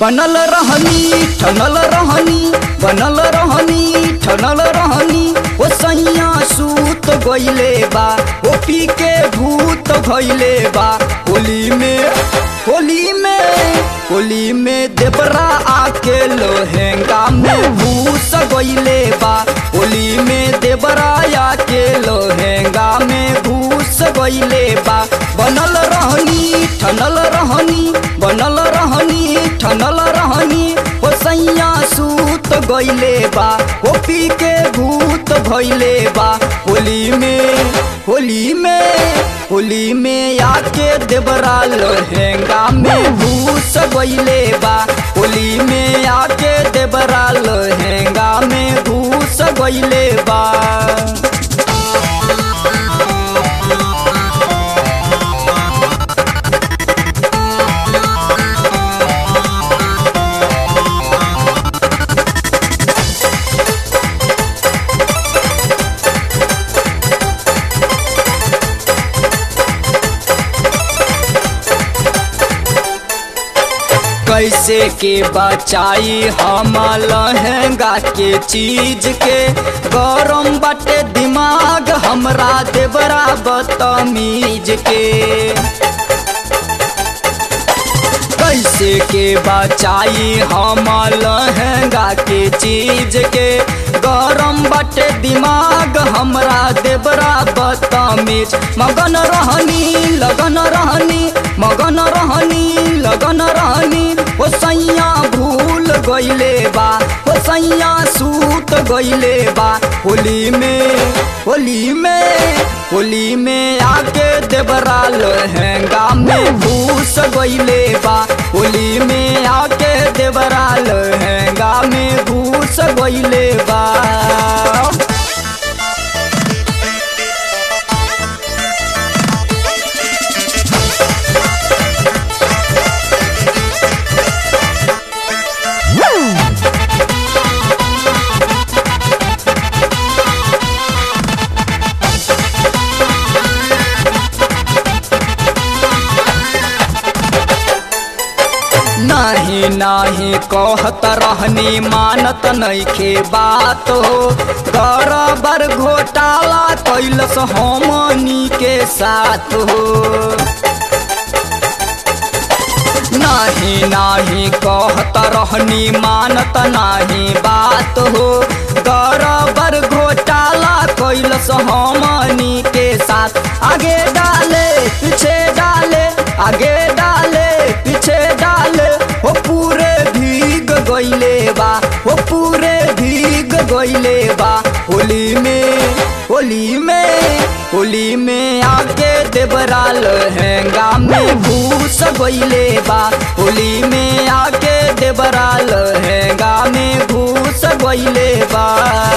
बनल रहनी ठनल रहनी बनल रहनी ठनल रहनी ओ सैया सूत गइले बा ओ पी के भूत भइले बा होली में होली में होली में देवरा आके लोहेंगा में भूस गइले बा होली में देवरा आके लोहेंगा में भूस गइले बा बनल रहनी ठनल रहनी बनल रहनी ठनल रहनी ओ सैया सूत गइले बा ओ पी के भूत भइले बा होली में होली में होली में आके देवरा लोहेंगा में भूस गइले बा होली में आके देवरा लोहेंगा में भूस गइले बा कैसे के बचाई हम लहंगा के चीज के गरम बाटे दिमाग हमरा देवरा बदतमीज के कैसे के बचाई हम लहंगा के चीज के गरम बाटे दिमाग हमरा देवरा बदतमीज मगन रहनी लगन रहनी मगन रहनी लगन रहनी ओ सैया भूल गइले बा ओ सैया सूत गइले बा होली में होली में होली में आके देवरा लहंगा में भूस गइले बा होली में आके देवरा लहंगा में भूस गइले बा नाही नाही कहत रहनी मानत नइखे बात हो बराबर घोटाला कैलस हमनी के साथ हो नाही नाही कहत रहनी मानत नाही बात हो बराबर घोटाला कैलस हमनी के साथ आगे डाले पीछे डाले आगे डाले पीछे डाले हो पूरे भीग गइले बा हो पूरे भीग गइले बा होली में होली में होली में आके देवरा लहंगा में भूस गइले बा होली में आके देवरा लहंगा में भूस गइले बा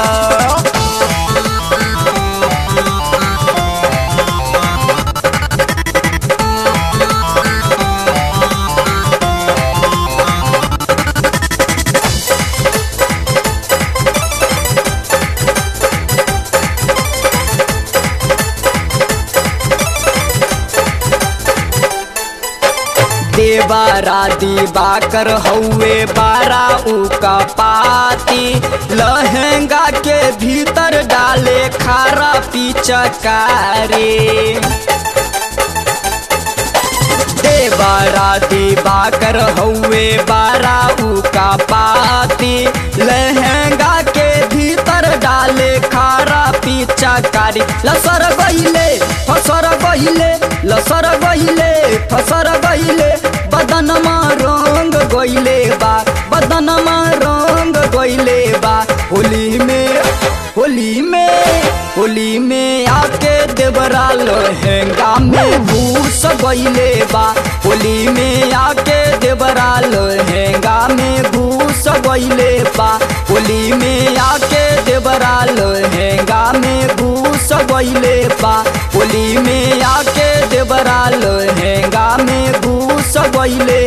देवारा दिवाकर हौवे बारा उका पाती लहंगा के भीतर डाले खारा पिचकारी देवारा दिवाकर हौवे बारा उका पाती लहंगा के भीतर डाले खारा पिचकारी लसर गइले फसर गइले लसर गइले फसर गइले बदनमा रंग गइले बा बदनमा रंग गइले बा होली में होली में होली में आके देवरा लहंगा में भूस गइले बा होली में आके देवरा लहंगा में भूस गइले बा होली में आके देवरा लहंगा में भूस गइले बा होली में आके देवरा लहंगा में घूस गइले